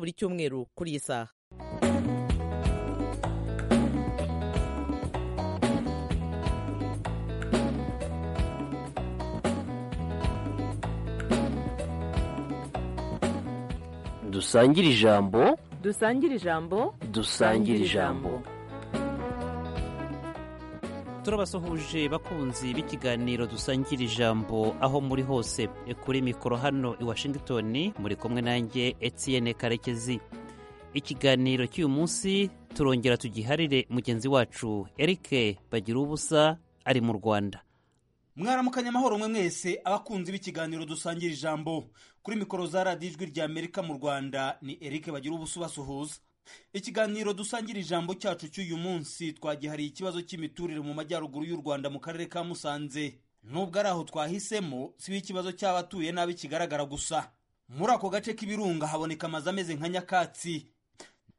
buri cyumweru kuri iyi saha dusangire ijambo dusangire ijambo dusangire ijambo turabasuhuje bakunzi b'ikiganiro dusangira ijambo aho muri hose kuri mikoro hano i washington muri kumwe nanjye etienne karekezi ikiganiro cy'uyu munsi turongera tugiharire mugenzi wacu eric bagira ubusa ari mu rwanda mwaramukanye amahoro mwe mwese abakunzi b'ikiganiro dusangira ijambo kuri mikoro za radiyo ijwi rya amerika mu rwanda ni eric bagira ubusa ubasuhuza ikiganiro dusangira ijambo cyacu cy'uyu munsi twagihariye ikibazo cy'imiturire mu majyaruguru y'u rwanda mu karere ka musanze nubwo ari aho twahisemo siho ikibazo cy'abatuye nabi kigaragara gusa muri ako gace k'ibirunga haboneka amazu ameze nka nyakatsi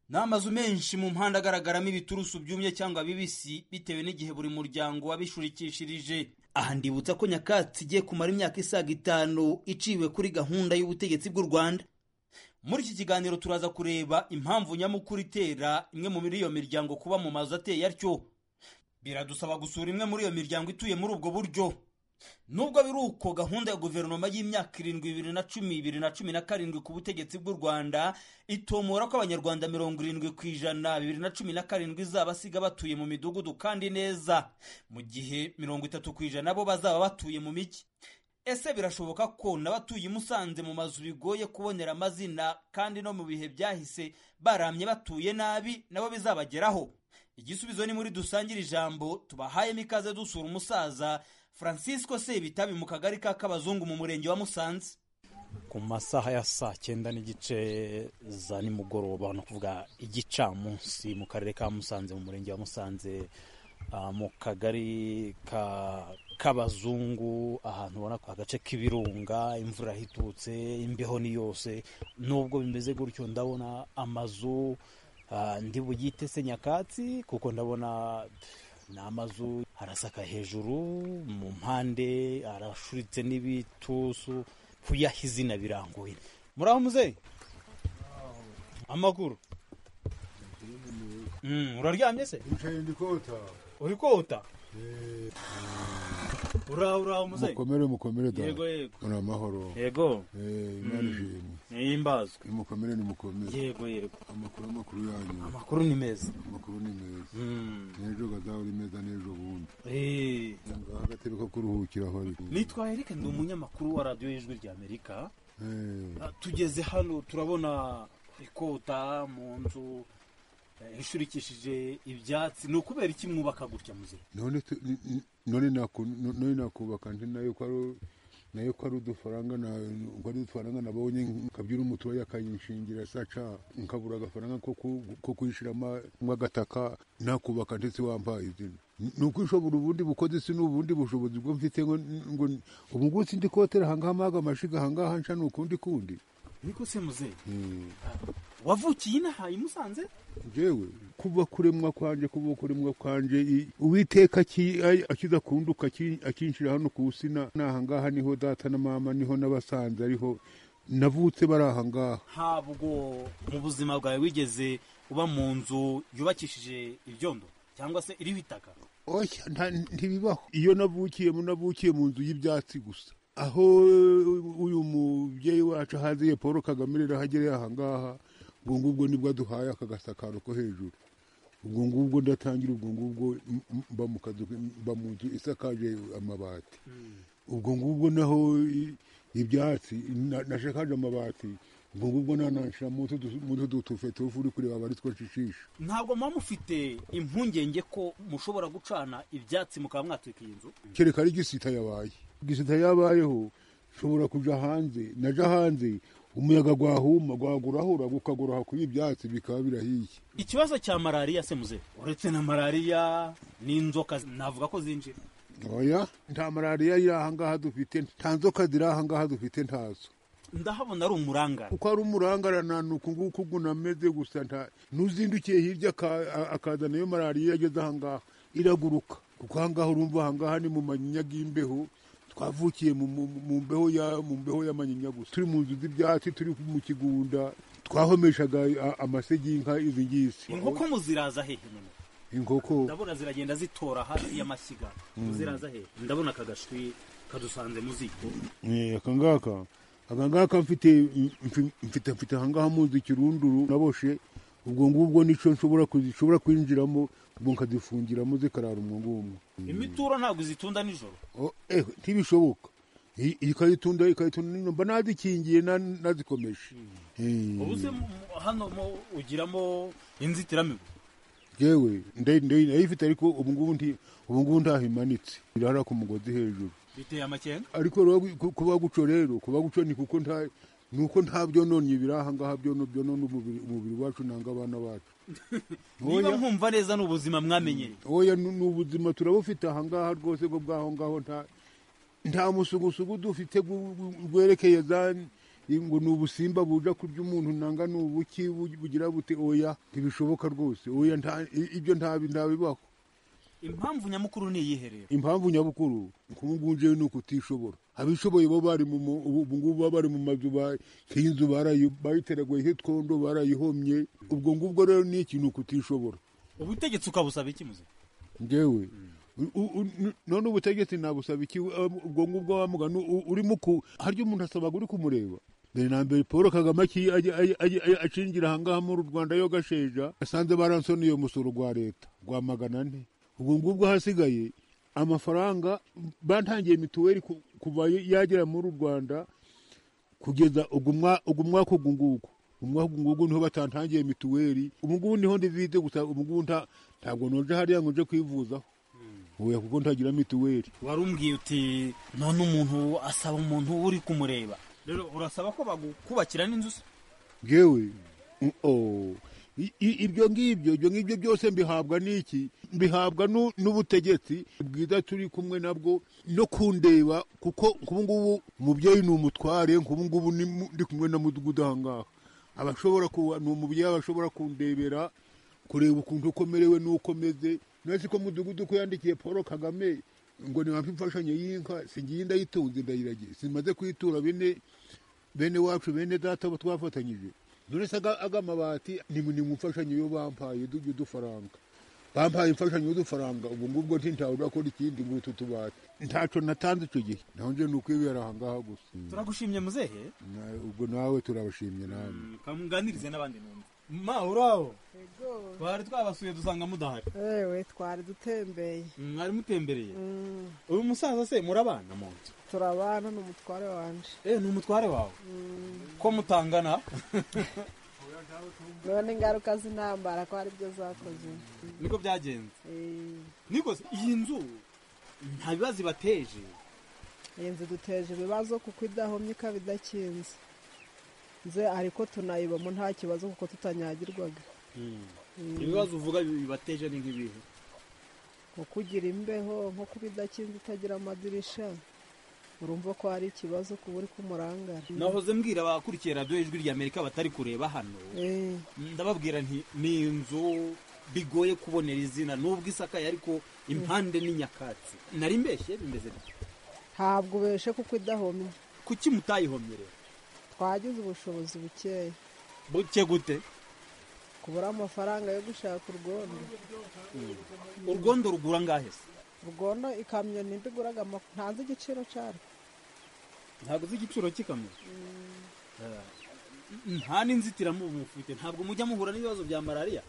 ni amazu menshi mu mpande agaragaramo ibiturusu byumye cyangwa bibisi bitewe n'igihe buri muryango wabishurikishirije aha ndibutsa ko nyakatsi igiye kumara imyaka isaga itanu iciwe kuri gahunda y'ubutegetsi bw'u rwanda muri iki kiganiro turaza kureba impamvu nyamukuru itera imwe muri iyo miryango kuba mu mazu ateye atyo biradusaba gusura imwe muri iyo miryango ituye muri ubwo buryo nubwo biri uko gahunda ya guverinoma y'imyaka irindwi bibiri na cumi bibiri na cumi na karindwi ku butegetsi bw'u rwanda itomora ko abanyarwanda mirongo irindwi ku ijana bibiri na cumi na karindwi izabasiga batuye mu midugudu kandi neza mu gihe mirongo itatu ku ijana bo bazaba batuye mu mijyi ese birashoboka ko n'abatuye musanze mu mazu bigoye kubonera amazina kandi no mu bihe byahise baramye batuye nabi nabo bizabageraho igisubizo ni muri dusangire ijambo tubahayemo ikaze dusura umusaza francisco sebitabi mu kagari ka kabazungu mu murenge wa musanze ku masaha ya saa cyenda n'igice za nimugoroba no kuvuga igicamunsi mu karere ka musanze mu murenge wa musanze mu kagari ka k'abazungu ahantu ubona ko agace k'ibirunga imvura ihitutse imbeho ni yose nubwo bimeze gutyo ndabona amazu ndi bugite se nyakatsi kuko ndabona ni amazu arasaka hejuru mu mpande arashuritse n'ibitusu kuyaha izina birangoye muri aho muzeyi amakuru uraryamye se Yicaye ndi kota. uri kota Eh, uraho uraho muzeyi mukomere mukomere da. yego yego Muri amahoro. yego Eh, Imana ishimwe. niyimbazwe Nimukomere nimukomere. yego yego Amakuru amakuru yanyu. amakuru ni meza Amakuru ni meza. Mm. N'ejo gazahora imeza n'ejo bundi. Eh, Ngaho agatebe ko kuruhukiraho ariko. nitwa eric ndi umunyamakuru wa radiyo y'ijwi rya amerika Eh, Ah, tugeze hano turabona ikota mu nzu eh, ishurikishije ibyatsi ni ukubera iki mwubaka gutya muze none tu- n- n- none naku- n- none nakubaka nti nayo ko ari nayo ko ari udufaranga na ko ari udufaranga nabonye nkabyura umuturage akayinshingira saca nkabura agafaranga ko ku- ko kuyishiramo nk'agataka nakubaka ndetse wampaye izina ni ukwishobora ubundi bukozi si n'ubundi bushobozi bwo mfite ngo ngo ubu ngubu sindi kotera ahangaha mpaga amashiga ahangaha nca ni ukundi kundi niko se muze Mm. wavukiye inaha i musanze jewe kuva kuremwa kwanje kuva kuremwa kwanje i- uwiteka aki- ai- akiza kunduka aki- akinshira hano ku usina nahangaha niho data na mama niho n'abasanze ariho navutse bari ahangaha ntabwo mu buzima bwawe wigeze uba mu nzu yubakishije ibyondo cyangwa se iriho itaka oya nta- ntibibaho iyo navukiyemo navukiye mu nzu y'ibyatsi gusa aho uyu mubyeyi wacu ahaziye paul kagame rero ahagereye ahangaha ubwo ngubwo nibwo aduhaye aka gasakaro ko hejuru ubwo ngubwo ndatangira ubwo ngubwo m- m- mba mu kazu mba mu nzu isakaje amabati ubwo ngubwo naho i- ibyatsi na- nashakaje amabati ubwo ngubwo nananshira mutu dutufe tufu uri kureba abari two nshishisha ntabwo muba mufite impungenge ko mushobora gucana ibyatsi mukaba mwatwika iyi nzu kereka ari gisita yabaye gisita yabayeho nshobora kuja hanze naja hanze umuyaga gwahuma gwagurahura gukaguraha kuri ibyatsi bikaba birahiye ikibazo cya malariya se muze uretse na malariya n'inzoka navuga ko zinjira oya nta malariya iri ahangaha dufite nta nzoka ziri ahangaha dufite ntazo ndahabona ari umurangara uko ari umurangarana ni uku nguku gunameze gusa nta n'uzindukiye hirya aka- a- akazana iyo malariya iyo ageze ahangaha iraguruka kuko ahangaha urumva ahangaha ni mu manyinya y'imbeho twavukiye mu- mu mu mbeho ya mu mbeho y'amanyinya gusa turi mu nzu z'ibyatsi turi mu kigunda twahomeshaga a- amasegi y'inka izi ngizi inkoko muziraza hehe nyine inkoko ndabona ziragenda zitora hafi y'amashyiga muziraza hehe ndabona aka gashwi kadusanze mu ziko Eh, aka ngaka aka ngaka mfite mfi- mfite mfite aha ngaha mu nzu ikirunduru naboshe ubwo ngubwo nicyo nshobora kuzi- kwinjiramo ubwo nkazifungiramo zikarara umwo ngumwe imituro ntabwo izitunda nijoro Oh, eh, ntibishoboka I- ikayitunda ikayitunda nijoro, mba nazikingiye na- nazikomeje Eh, ubu se mu- mu- hano mu- ugiramo inzitiramibu yewe nde- nde- ndayifite ariko ubu ngubu nti- ubu ngubu ntaho imanitse irara ku mugozi hejuru biteye amakenga ariko rero ku- kuba guco rero kuba guco ni kuko nta ni uko nta byononye biri aha ngaha byono byonona umubiri umubiri wacu nanga abana bacu niba Oya. nkumva neza ni ubuzima mwamenyereye oya ni ni ubuzima turabufite aha ngaha rwose bwo bwaho ngaho nta nta musugusugu dufite gu- gu- gwerekeye za ngo ni ubusimba buja kurya umuntu nanga ni ubuki bu- bugira bute oya ntibishoboka rwose oya nta i- ibyo ntabi ntabibaho impamvu nyamukuru ni iyihe rero impamvu nyabukuru kubungunjewe ni ukutishobora abishoboye bo bari mu mu- ubu ubu ngubu baba bari mu mazu ba- nk'inzu barayi- bayiteraguye hitwondo barayihomye ubwo ngubwo rero ni ikintu ukutishobora ubutegetsi ukabusaba iki muze ngewe U- u- u- n- none ubutegetsi nabusaba iki Uh, ubwo ngubwo wamugana urimo ku harya umuntu asabaga uri kumureba mbere na mbere paul kagame aki- aje- aje- aje- aje- acinjira ahangaha muri rwanda yo gasheja asanze baransoneye umusoro rwa leta rwa magana ane ubwo ngubwo hasigaye amafaranga batangiye mituweli ku- kuva yagera muri rwanda kugeza ubwo mwa- ubwo mwaka ugu ngugu umwaka ugu ngugu niho batantangiye mituweli ubu ngubu niho ndivize gusa ubu ngubu nta ntabwo noje hariya ngo nje kwivuzaho oya kuko ntagira mituweli warumbwiye uti none umuntu asaba umuntu uri kumureba rero urasaba ko bagukubakira n'inzu se ngewe mm, oh, i- i- ibyo ngibyo ibyo ngibyo byose mbihabwa n'iki mbihabwa nu- n'ubutegetsi bwiza turi kumwe nabwo no kundeba kuko nk'ubu ngubu umubyeyi ni umutware nk'ubu ngubu ni mu- ndi kumwe na mudugudu aha ngaha abashobora kuba ni umubyeyi aba ashobora kundebera kureba ukuntu ukomerewe n'uko meze nasi ko mudugudu ko yandikiye paul kagame ngo nimwampe imfashanyo y'inka singiye ndayitunze ndayiragiye simaze kuyitura bine bene wacu bene data bo twafatanyije none se aga- aga mabati ni mu- ni mu mfashanyo yo bampaye du- y'udufaranga bampaye imfashanyo y'udufaranga ubu ngubwo ntintawe urakora ikindi muri utu tubati ntaco natanze ico gihe naho nje ni ukwibera aha ngaha gusa turagushimye muzehe Na- ubwo nawe turabashimye namwe kamuganirize n'abandi numva ma uraho twari twabasuye dusanga mudahari ewe twari dutembeye mwari mutembereye uyu musaza se murabana mu nzu turabana ni umutware wanje eh ni umutware wawe ko mutangana none ingaruka z'intambara ko ari byo zakoze niko byagenze Eh, niko se iyi nzu nta bibazo ibateje iyi nzu duteje ibibazo kuko idahomye ikaba idakinze nze ariko tunayibamo nta kibazo kuko tutanyagirwaga ibibazo uvuga bibateje ni nk'ibihe nko kugira imbeho nko kuba idakinze itagira amadirisha urumva ko hari ikibazo kuba uri kumurangara nahoze mbwira abakurikiye radiyo ijwi ry'amerika batari kureba hano Eh, ndababwira nti ni inzu bigoye kubonera izina nubwo isakaye ariko impande ni nyakatsi nari mbeshye bimeze bite ntabwo ubeshe kuko idahomye kuki mutayihomye rero twagize ubushobozi bukeya buke gute kubura amafaranga yo gushaka urwondo urwondo rugura ngahe se urwondo ikamyo nimba iguraga ama- ntazi igiciro cyarwo ntabwo uzi igiciro cy'ikamyo Eh, nta n'inzitiramubu mufite ntabwo mujya muhura n'ibibazo bya malariya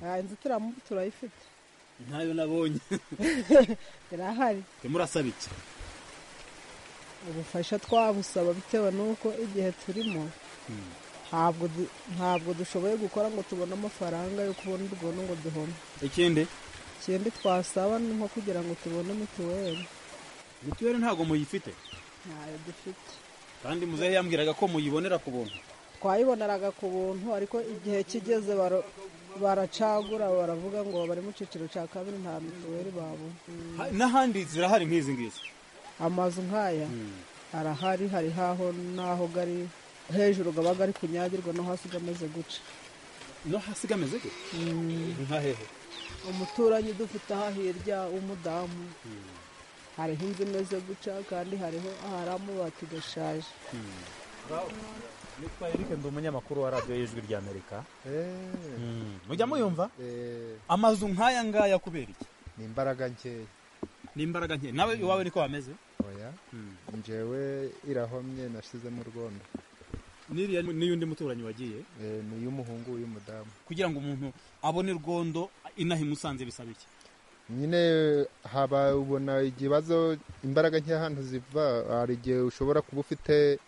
aha inzitiramubu turayifite ntayo nabonye irahari temurasaba iki ubufasha twabusaba bitewe n'uko igihe turimo ntabwo du- ntabwo dushoboye gukora ngo tubone amafaranga yo kubona urwondo ngo duhome ikindi ikindi twasaba ni nko kugira ngo tubone mituweli mituweli ntabwo muyifite ntayo dufite kandi muzehe yambwiraga ko muyibonera ku buntu twayiboneraga ku buntu ariko igihe kigeze baro- baracagura baravuga ngo bari mu cyiciro cya kabiri nta mituweli babona Ha- n'ahandi zirahari nk'izi ngizi amazu nk'aya arahari hari haho n'aho gari hejuru gaba gari kunyagirwa no hasi gameze guca no hasi gameze gute nka hehe umuturanyi dufite aha hirya w'umudamu hariho inzu imeze guca kandi hariho ahari amabati gashaje nitwa erike ndi umunyamakuru wa radiyo y'ijwi ry'amerika Eh, mujya muyumva eh, amazu nk'aya ngaya kubera iki ni imbaraga nkeya ni imbaraga nke nawe iwawe niko hameze oya njyewe irahomye nashyizemo urwondo n'iriya n'iyundi muturanyi wagiye Eh, ni iy'umuhungu y'umudamu kugira ngo umuntu abone urwondo inaha imusanze bisaba iki nyine haba ubona ikibazo imbaraga nkeya ahantu ziva hari igihe ushobora kuba ufite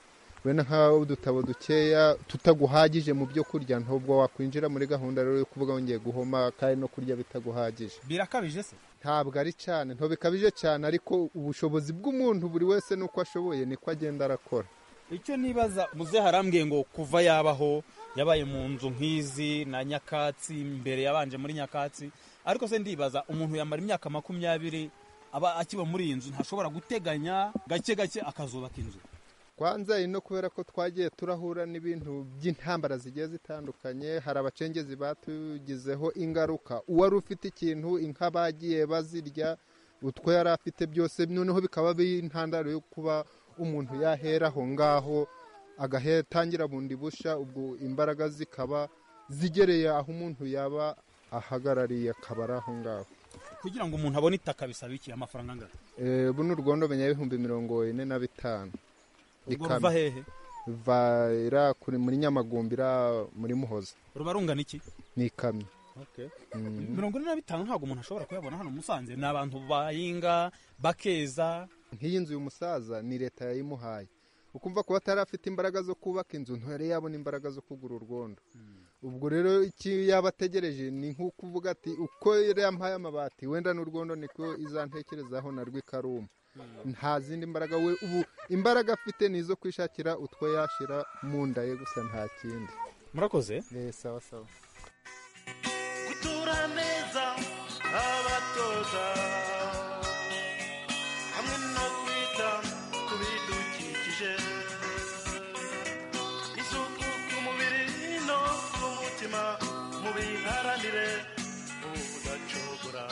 wenda nk'udutabo dukeya tutaguhagije mu byo kurya ntabwo wakwinjira muri gahunda rero yo kuvuga wongeye guhoma kandi no kurya bitaguhagije birakabije se ntabwo ari cyane ntobikabije cyane ariko ubushobozi bw'umuntu buri wese n'uko ashoboye niko agenda arakora icyo nibaza muze harambwiye ngo kuva yabaho yabaye mu nzu nk'izi na nyakatsi mbere yabanje muri nyakatsi ariko se ndibaza umuntu yamara imyaka makumyabiri aba akiba muri iyi nzu ntashobora guteganya gake gake akazubaka inzu kwanza ino kubera ko twagiye turahura n'ibintu by'intambara zigiye zitandukanye hari abacengezi batugizeho ingaruka uwari ufite ikintu inka bagiye bazirya utwo yari afite byose noneho bikaba biri intandaro yo kuba umuntu yahera aho ngaho agatangira bundi busha ubwo imbaraga zikaba zigereye aho umuntu yaba ahagarariye akaba ari aho ngaho kugira ngo umuntu abone itaka bisaba iki amafaranga angana Eh, buno urwondo menya ibihumbi mirongo ine na bitanu urwo Ikamyo. ruva hehe ruva ira kuri muri nyamagumbi ira muri muhoza ruba rungana iki ni ikamyo Mm. mirongo ine na bitanu ntabwo umuntu ashobora kuyabona hano musanze ni abantu bahinga bakeza nk'iyi nzu y'umusaza ni leta yayimuhaye ukumva kuba atari afite imbaraga zo kubaka inzu ntiyari yabona imbaraga zo kugura urwondo ubwo rero icyo yaba ategereje ni nk'ukuvuga ati uko yari yampaye amabati wenda n'urwondo niko izantekerezaho na rwikaruma nta zindi mbaraga we ubu imbaraga afite ni izo kwishakira utwo yashyira mu nda ye gusa nta kindi murakoze Eh, sawa sawa gutura neza abatoza hamwe no kwita ku bidukikije isuku ku mubiri no ku mutima mubiharanire ubudacogora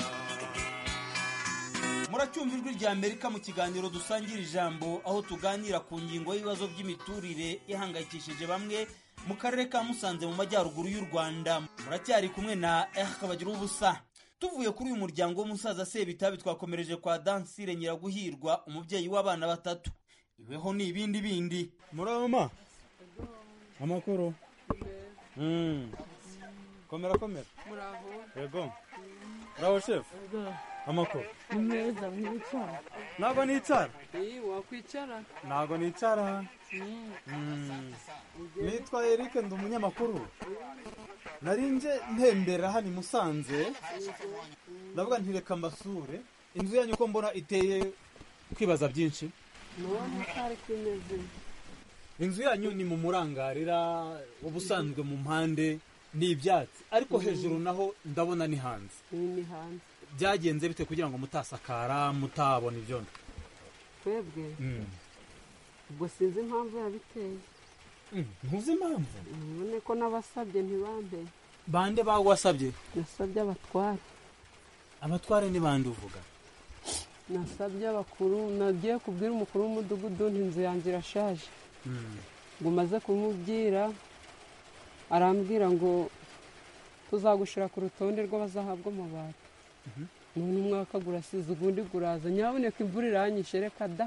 muracyumva ijwi rya amerika mu kiganiro dusangira ijambo aho tuganira ku ngingo y'ibibazo by'imiturire ihangayikishije bamwe mu karere ka musanze mu majyaruguru y'u rwanda muracyari kumwe na ehaka bagira ubusa tuvuye kuri uyu muryango w'umusaza sebitabi twakomereje kwa dansire nyiraguhirwa umubyeyi w'abana batatu iweho ni ibindi bindi murama amakuru komera komera yego muraho shefu amakuru ni meza mwicara ntabwo nicara iyi wakwicara ntabwo nicara nitwa Eric ndi umunyamakuru narinje ntembera hano i Musanze ndavuga ntireka mbasure inzu yanyu uko mbona iteye kwibaza byinshi niwo mutari kwimeze inzu yanyu ni mu murangarira ubusanzwe mu mpande ni ibyatsi ariko hejuru naho ndabona ni hanze iyi ni hanze byagenze bite kugira ngo mutasakara mutabona ibyondo twebwe ubwo sinzi impamvu yabiteye ntuzi impamvu ubone ko n'abasabye ntibambe bande bagwasabye nasabye abatware abatware ni bande uvuga nasabye abakuru nagiye kubwira umukuru w'umudugudu nti inzu yanjye irashaje ngo umaze kumubwira arambwira ngo tuzagushira ku rutonde rw'abazahabwa amabati none umwaka gurasize ugundi guraza nyaboneka imvura iranyishe reka da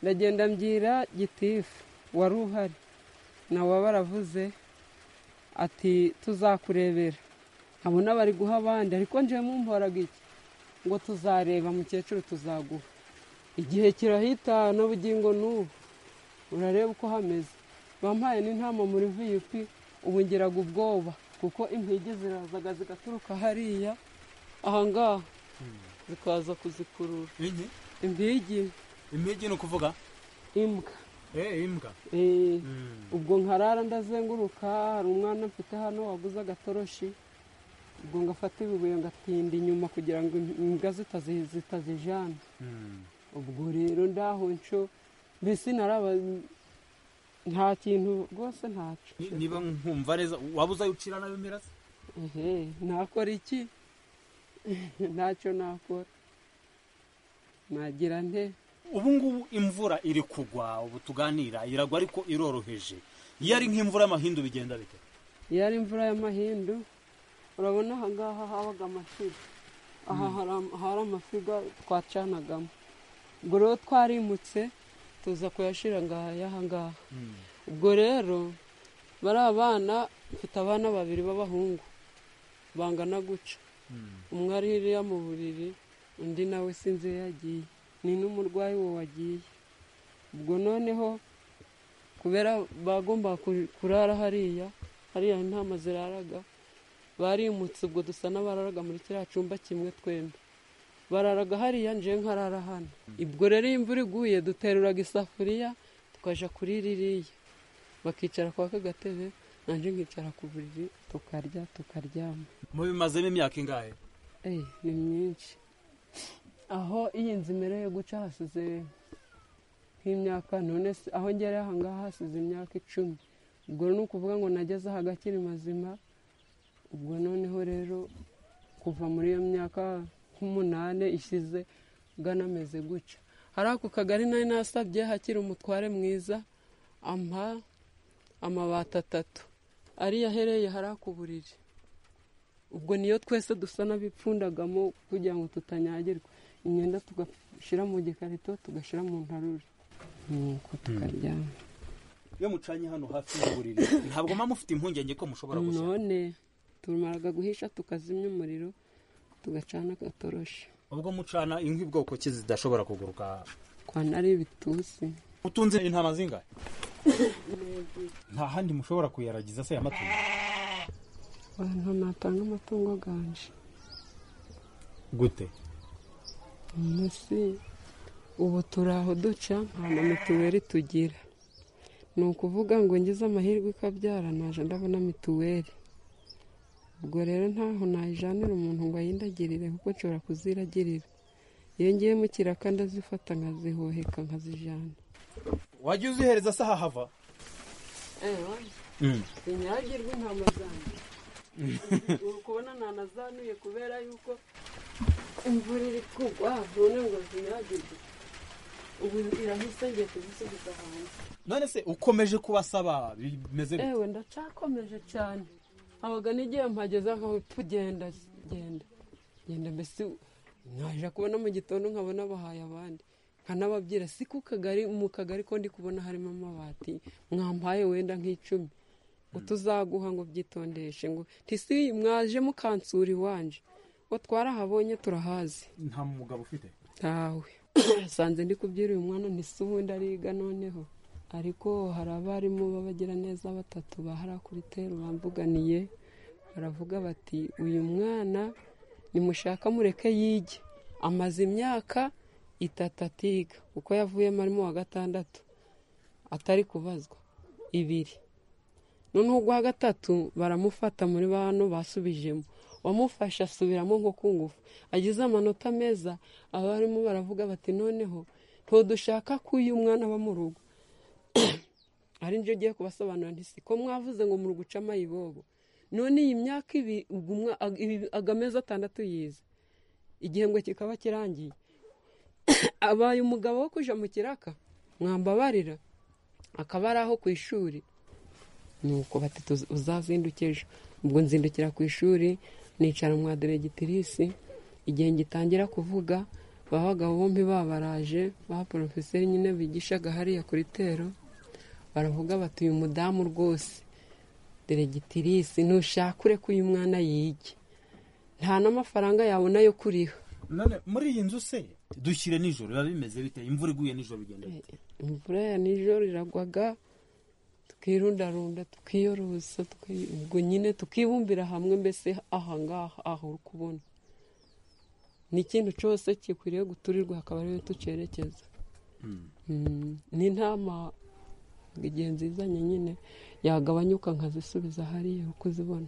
ndagenda mbwira gitifu wari uhari nawe baravuze ati tuzakurebera abona bari guha abandi ariko njyewe mumporaga iki ngo tuzareba mukecuru tuzaguha igihe kirahita n'ubugingo n'ubu urareba uko hameze bampaye n'intama muri vip ubu ngiraga ubwoba kuko impigi zirazaga zigaturuka hariya ahangaha zikaza kuzikurura Inki? impigi impigi ni ukuvuga imbwa eh imbwa Eh, ubwo nkarara ndazenguruka hari umwana mfite hano waguze agatoroshi ubwo ngafata ibibuye ngatinda inyuma kugira ngo imbwa zitazi- zitazijana ubwo rero ndaho nco mbese naraba nta kintu rwose ntaco Ni- niba nkumva neza waba uzayucira nayo mirase ehe nakora iki ntaco nakora nagira nte ubu ngubu imvura iri kugwa ubu tuganira iragwa ariko iroroheje iyo ari nk'imvura y'amahindu bigenda bite iyo ari imvura y'amahindu urabona aha ngaha habaga amashyiga aha hari- hari amashyiga twacanagamo ubwo rero twarimutse tuza kuyashyira ngaha y'aha ngaha ubwo rero bari abana mfite abana babiri b'abahungu bangana guca umwe ari hiriya mu buriri undi nawe sinzi iyo yagiye ni n'umurwayi wo wagiye ubwo noneho kubera bagomba kurara hariya hariya nta mazu iraraga barimutse ubwo dusa n'abararaga muri kiriya cyumba kimwe twembi bararaga hariya nje nkarara hano ubwo rero iyo imvura iguye duteruraga isafuriya tukaja kuri ririya bakicara kwa ka gatebe nanjye nkicara ku buriri tukarya tukaryama mubimazemo imyaka ingahe Eh, ni myinshi aho iyi nzu imereye guca hasize nk'imyaka none se aho ngereye aha ngaha hasize imyaka icumi ubwo ni ukuvuga ngo nageze aha agakiri mazima ubwo noneho rero kuva muri iyo myaka nk'umunane ishize ganameze guca hari ako kagari nari nasabye hakiri umutware mwiza ampa amabati atatu ariyo ahereye hari ako buriri ubwo niyo twese dusa n'abipfundagamo kugira ngo tutanyagirwa imyenda tugashyira mu gikarito tugashyira mu ntarure nuko tukaryama iyo mucanye hano hafi y'uburiri ntabwo muba mufite impungenge ko mushobora gushya none tumaraga guhisha tukazimya umuriro tugacana agatoroshi ubwo mucana inkwi bwoko ki zidashobora kuguruka kwa nari ibitusi utunze intama zingahe nta handi mushobora kuyaragiza se amatungo abantu natanga amatungo ganje gute munsi ubu turi aho duca nta na mituweli tugira ni ukuvuga ngo ngize amahirwe ikabyara naje ndabona mituweli ubwo rero ntaho nayijanira umuntu ngo ayindagirire kuko nshobora kuziragirira iyo ngiye mu kiraka ndazifata nkazihoheka nkazijyana wajya uzihereza se ahahava sinyagirwe intama zanjye uri kubona ntanazanuye kubera yuko imvura iri kugwa none ngo zinyagirwe ubu irahise ngiye kuzisubiza hanze none se ukomeje kubasaba bimeze bite? ewe ndacakomeje cyane habaga n'igihe mpageze nkawe pfu genda genda genda mbese naje kubona mu gitondo nkabona bahaye abandi nkanababwira si ku kagari mu kagari ko ndi kubona harimo amabati mwampaye wenda nk'icumi ngo tuzaguha ngo byitondeshe ngo ntisi mwaje mukansura iwanje ngo twarahabonye turahazi nta mugabo ufite ntawe nsanze ndi kubyira uyu mwana ntise ubundi ariga noneho ariko hari abarimu b'abagira neza batatu bahara kuri teru bamvuganiye baravuga bati uyu mwana nimushaka mureke yige amaze imyaka itatu atiga kuko yavuyemo arimo wa gatandatu atari kubazwa ibiri noneho ugwa gatatu baramufata muri bantu basubijemo uwamufashe asubiramo nko ku ngufu agize amanota meza abarimu baravuga bati noneho ntudushaka ko uyu mwana aba mu rugo ari nibyo ugiye kubasobanurira nti siko mwavuze ngo muri gucama ibobo none iyi myaka ibi ubwo umwa- ag- ibi- agamezi atandatu yize igihembwe kikaba kirangiye abaye umugabo wo kuja mu kiraka mwambabarira akaba ari aho ku ishuri nuko bati "Tuza- uzazindukire ejo ubwo nzindukira ku ishuri nicara mwa diregitirisi igihe ngitangira kuvuga ba bagabo bombi babaraje ba porofeseri nyine bigishaga hariya kuri tero baravuga bati uyu mudamu rwose diregitirisi ntushakure ko uyu mwana yige nta n'amafaranga yabona yo kuriha none muri iyi nzu se dushyire nijoro biba bimeze bite imvura iguye nijoro bigenda bite imvura ya nijoro iragwaga tukirundarunda tukiyorosa tuki- ubwo nyine tukibumbira hamwe mbese aha ngaha aho uri kubona n'ikintu cyose gikwiriye guturirwa hakaba ariyo tucerekeza Mm, n'intama igihe nzizanye nyine yagabanyuka nkazisubiza hariya uko uzibona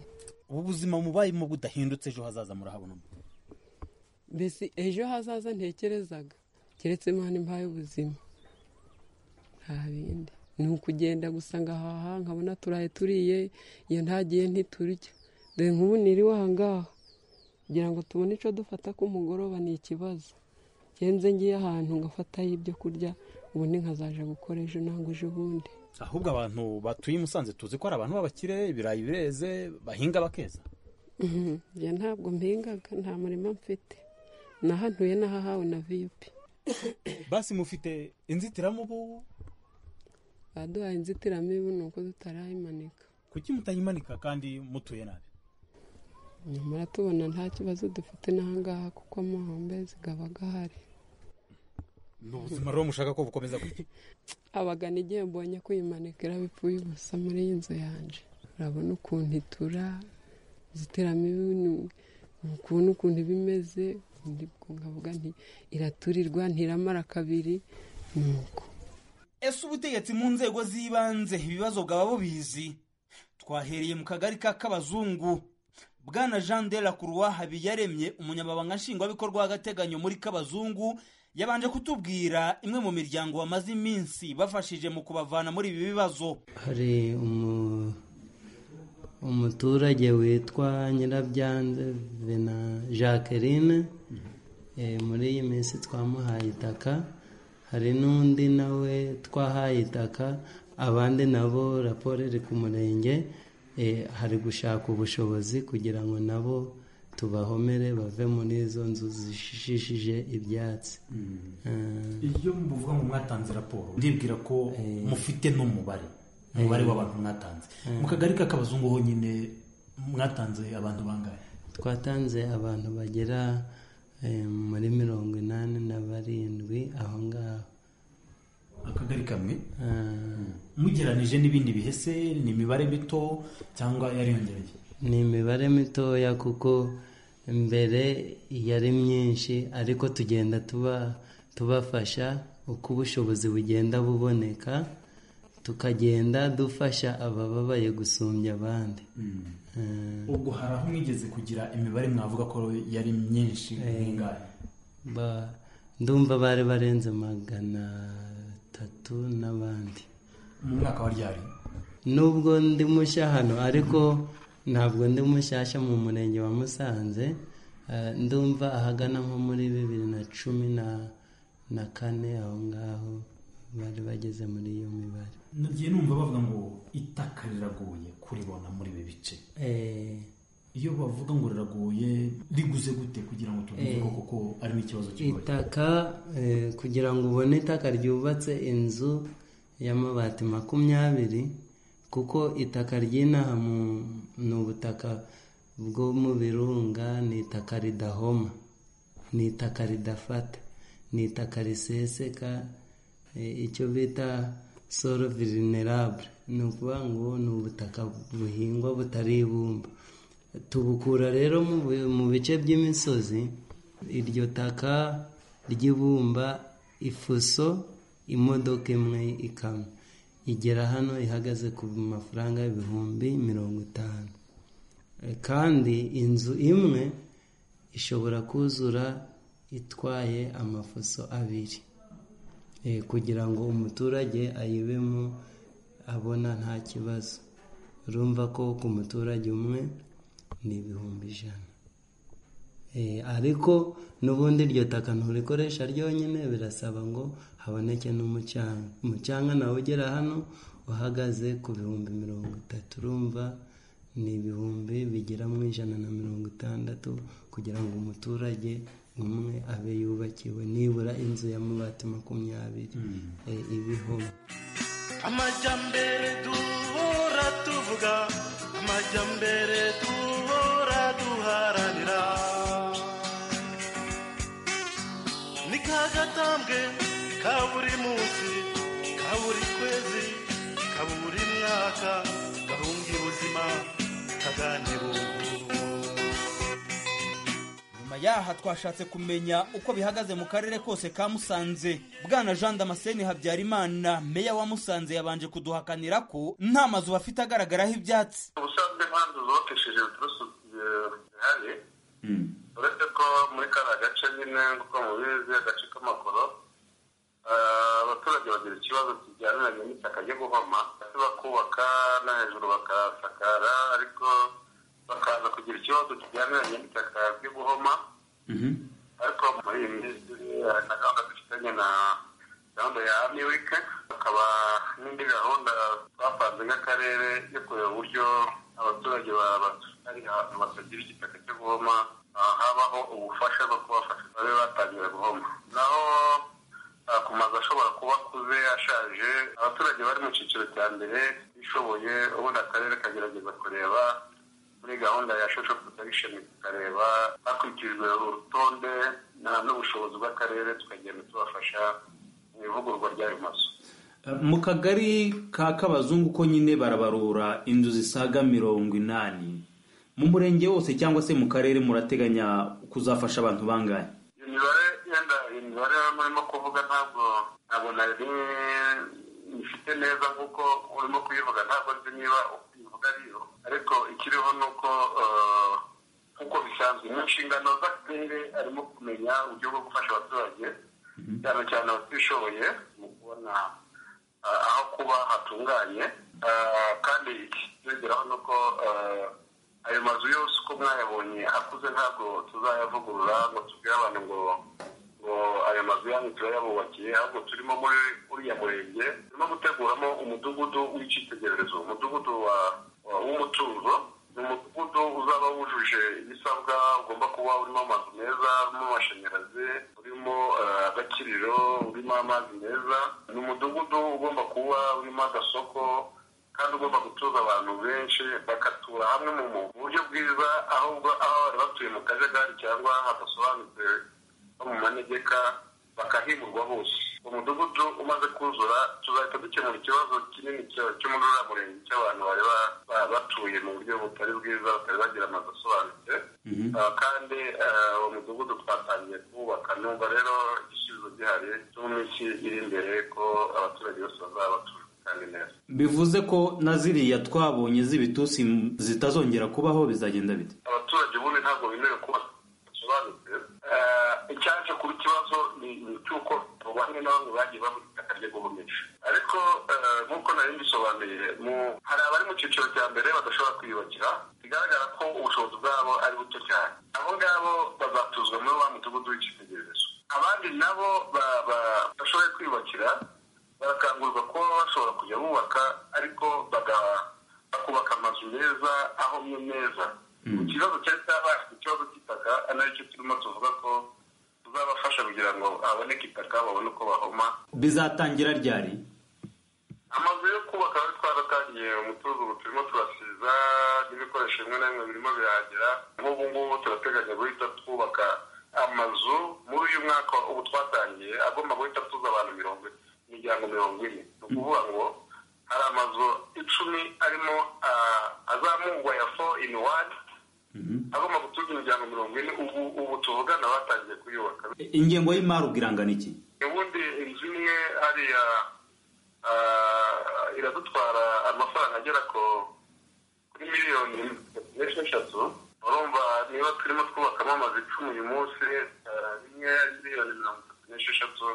ubu buzima mubayemo budahindutse ejo hazaza murahabona mbese ejo hazaza ntekerezaga keretse imana impaye ubuzima nta bindi ni ukugenda gusa ngahaha nkabona turaye turiye iyo ntagiye ntiturya dore nk'ubu niriwe aha ngaha kugira ngo tubone icyo dufata ku mugoroba ni ikibazo ngenze ngiye ahantu ngafatayo ibyo kurya ubundi nkazaja gukora ejo nangwa ejo bundi ahubwo abantu batuye i musanze tuzi ko ari abantu b'abakire ibirayi bireze bahinga bakeza njye ntabwo mpingaga nta murima mfite nahantuye n'ahahawe na viyupi basi mufite inzitiramubu baduhaye inzitiramibu ni uko tutarayimanika kuki mutayimanika kandi mutuye nabi nyamara tubona nta kibazo dufite n'ahangaha kuko amahombe zikaba ahari ni ubuzima rero mushaka ko bukomeza gutya abagana igihe mbonye kuyimanikira bipfuye ubusa muri iyi nzu yanjye urabona ukuntu itura inzitiramibu ni- ni ukuntu ukuntu iba imeze undi nkavuga nti iraturirwa ntiramara kabiri ni uko ese ubutegetsi mu nzego z'ibanze ibibazo bwaba bubizi twahereye mu kagari ka kabazungu bwana jean de la croix habiyaremye umunyamabanga nshingwabikorwa w'agateganyo muri kabazungu yabanje kutubwira imwe mu miryango bamaze iminsi bafashije mu kubavana muri ibi bibazo hari umu- umuturage witwa nyirabyanze vena jacqueline Eh, muri iyi minsi twamuhaye itaka hari n'undi nawe twahaye itaka abandi nabo raporo iri ku murenge eh, hari gushaka ubushobozi kugira ngo nabo tubahomere bave muri izo nzu zishishije ibyatsi Eh, iyo mvuga ngo mwatanze raporo ndibwira ko mufite n'umubare umubare w'abantu mwatanze mu kagari k'akabazungu honyine mwatanze abantu bangahe twatanze abantu bagera eh, muri mirongo inani na barindwi aho ngaho akagari kamwe Ah, mugeranije n'ibindi bihese ni imibare mito cyangwa yariyongereye ni imibare mitoya kuko mbere yari myinshi ariko tugenda tuba tubafasha uko ubushobozi bugenda buboneka tukagenda dufasha abababaye gusumbya abandi Ah, ubwo hari aho mwigeze kugira imibare mwavuga ko yari myinshi nk'ingahe ba- ndumva bari barenze magana atatu n'abandi mu mwaka wa ryari nubwo ndi mushya hano ariko ntabwo ndi mushyashya mu murenge wa musanze Eh, ndumva ahagana nko muri bibiri na cumi na- na kane aho ngaho bari bageze muri iyo mibare nagiye numva bavuga ngo itaka riragoye kuribona muri ibi bice Eh, iyo bavuga ngo riragoye riguze gute kugira ngo tuvuge ko koko arimo ikibazo kigoye itaka eh, kugira ngo ubone itaka ryubatse inzu y'amabati makumyabiri kuko itaka ry'inaha mu- ni ubutaka bwo mu birunga ni itaka ridahoma ni itaka ridafata ni itaka riseseka eh, icyo bita soro vulnerable ni ukuvuga ngo ni ubutaka buhingwa butari ibumba tubukura rero mu bi- mu bice by'imisozi iryo taka ry'ibumba ifuso imodoka imwe ikamyo igera hano ihagaze ku mafaranga ibihumbi mirongo itanu Eh, kandi inzu imwe ishobora kuzura itwaye amafuso abiri Eh, kugira ngo umuturage ayibemo abona nta kibazo urumva ko ku muturage umwe ni ibihumbi ijana Eh, ariko n'ubundi iryo taka nturikoresha ryonyine birasaba ngo haboneke n'umucanga umucanga nawe ugera hano uhagaze ku bihumbi mirongo itatu urumva ni ibihumbi bigera mu ijana na mirongo itandatu kugira ngo umuturage umwe abe yubakiwe nibura inzu y'amabati makumyabiri eh, ibiho amajyambere duhora tuvuga amajyambere duhora duharanira ni ka gatambwe ka buri munsi ka buri kwezi ka buri mwaka gahunga ubuzima kaganibubu nyuma yaha twashatse kumenya uko bihagaze mu karere kose ka musanze bwana jean damascene habyarimana meya wa musanze yabanje kuduhakanira ko nta mazu bafite agaragaraho ibyatsi ubusanzwe nta nzu zubakishije uturusu eh, zihari uretse ko muri kariya gace nyine nk'uko mubizi agace k'amakoro eh, abaturage bagira ikibazo kijyaniranye n'itaka ryo guhoma hasi bakubaka no hejuru bakahasakara ariko bakaza kugira ikibazo kijyaniranye n'itaka ryo guhoma ariko muri iyi minsi eh, na gahunda dufitanye na gahunda ya ami wike hakaba n'indi gahunda twapanze nk'akarere yo kureba uburyo abaturage bari ahantu batagira igitaka cyo guhoma ah, habaho ubufasha bwo kubafasha babe batangira guhoma naho ah, ku mazu ashobora kuba akuze ashaje abaturage bari mu cyiciro cya mbere bishoboye ubundi akarere kagerageza kureba muri gahunda ya social protection tukareba hakurikijwe urutonde na- n'ubushobozi bw'akarere tukagenda tubafasha mu ivugurwa ry'ayo mazu mu kagari ka kabazungu ko nyine barabarura inzu zisaga mirongo inani mu murenge wose cyangwa se mu karere murateganya kuzafasha abantu bangahe iyo mibare yenda iyo mibare murimo kuvuga ntabwo ntabwo nari ifite neza nk'uko urimo kuyivuga ntabwo nzi niba uyivuga ariyo ariko ikiriho ni uko eh, nk'uko bisanzwe mu nshingano z'akarere arimo kumenya uburyo bwo gufasha abaturage cyane cyane abatishoboye mu kubona ah, aho kuba hatunganye Ah, kandi ikiyongeraho ni uko eh, ayo mazu yose uko mwayabonye akuze ntabwo tuzayavugurura ngo tubwire abantu ngo ngo ayo mazu yanyu turayabubakiye ahubwo turimo muri uriya murenge turimo guteguramo umudugudu w'icyitegererezo umudugudu wa- wa- w'umutuzo ni umudugudu uzaba wujuje ibisabwa ugomba kuba urimo amazu meza urimo amashanyarazi urimo eh, agakiriro urimo amazi meza ni umudugudu ugomba kuba urimo agasoko kandi ugomba gutuza abantu benshi bagatura hamwe mu mu buryo bwiza ahubwo aho bari batuye mu kajagari cyangwa hadasobanutse bo mu manegeka bakahimurwa bose umudugudu umaze kuzura tuzahita dukemura ikibazo kinini cya- cy'umuduramurenge cy'abantu bari ba- ba- batuye mu buryo butari bwiza batari bagira amazu asobanutse Ah, kandi ah, uwo mudugudu twatangiye kuwubaka numva rero igisubizo gihari cyo mu minsi iri imbere ko abaturage bose bazaba batuje kandi neza bivuze ko na ziriya twabonye z'ibitusi zitazongera kubaho bizagenda bite abaturage ubundi ntabwo bemerewe kuba basobanutse Eh, icyaje kuba ikibazo ni ni cy'uko abo bamwe na bamwe bagiye babura itaka ryo guhomesha ariko eh, nk'uko nari mbisobanuye mu- hari abari mu cyiciro cya mbere badashobora kwiyubakira bigaragara ko ubushobozi bwabo ari buto cyane abo ngabo bazatuzwa muri wa mudugudu w'icyitegererezo abandi nabo ba- ba- bashoboye kwiyubakira barakangurirwa kuba bashobora kujya bubaka ariko baga- bakubaka amazu meza ahomye neza ikibazo cyari cyabaye ikibazo cy'itaka ari nacyo turimo tuvuga ko tuzabafasha kugira ngo haboneke itaka babone uko bahoma bizatangira ryari amazu yo kubaka bari twaratangiye umutuzo ubu turimo turasiza n'ibikoresho bimwe na bimwe birimo birahagera nk'ubu ngubu turateganya guhita twubaka amazu muri uyu mwaka ubu twatangiye agomba guhita tuza abantu mirongo imiryango mirongo ine ni ukuvuga ngo hari amazu icumi arimo ah, azamurwa ya fo ini wani agomba gutuza imiryango mirongo ine ubu ubu tuvugana batangiye kuyubaka ingengo y'imari ubwirangana iki ubundi inzu imwe hariya ah, iradutwara amafaranga agera ku kuri miliyoni n'esheshatu urumva niba turimo twubakamo amazu icumi uyu munsi ah, rimwe ari miliyoni mirongo itatu n'esheshatu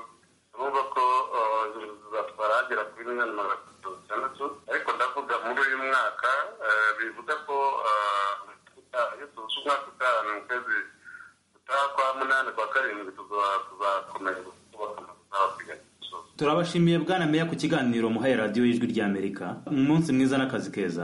urumva ko ah, zizatwara hagera kuri miliyoni magana atatu itandatu ariko ndavuga muri uyu mwaka ah, bivuga ko ah, uta- iyo tuzi umwaka utaha ni mu kwezi gutaha kwa munani kwa karindwi tuza- tuzakomeza kubaka amazu n'abapiganyi turabashimiye bwana meya ku kiganiro muhaye radiyo y'ijwi ry'amerika umunsi mwiza n'akazi keza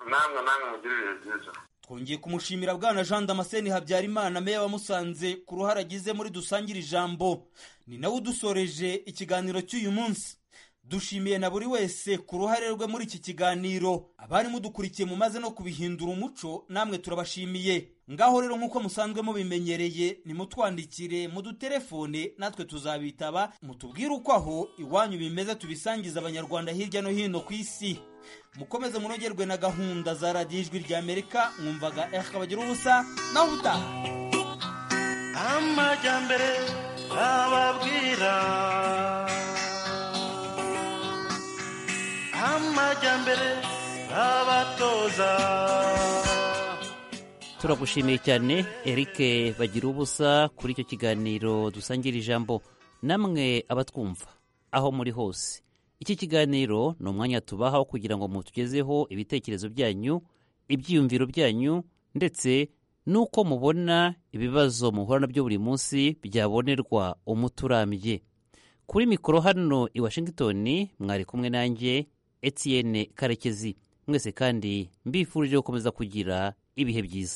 namwe namwe mugire ibihe byiza twongeye kumushimira Shimira bwana Jean Damascene Habyarimana meya wa Musanze ku ruhare agize muri dusangire ijambo ni nawe udusoreje ikiganiro cy'uyu munsi dushimiye na buri wese ku ruhare rwe muri iki kiganiro abari mudukurikiye mumaze no kubihindura umuco namwe turabashimiye ngaho rero nk'uko musanzwe mubimenyereye nimutwandikire mu dutelefone natwe tuzabitaba mutubwire uko aho iwanyu bimeze tubisangiza abanyarwanda hirya no hino ku isi mukomeze munogerwe na gahunda za radiyo ijwi ry'amerika mwumvaga eka bagira ubusa naho utaha amajyambere ababwira amajyambere abatoza turagushimiye cyane Eric bagira ubusa kuri icyo kiganiro dusangira ijambo namwe abatwumva aho muri hose iki kiganiro ni umwanya tubaha wo kugira ngo mutugezeho ibitekerezo byanyu ibyiyumviro byanyu ndetse n'uko mubona ibibazo muhura nabyo buri munsi byabonerwa umuti urambye kuri mikoro hano i washington mwari kumwe nanjye etienne karekezi mwese kandi mbifurije gukomeza kugira ibihe byiza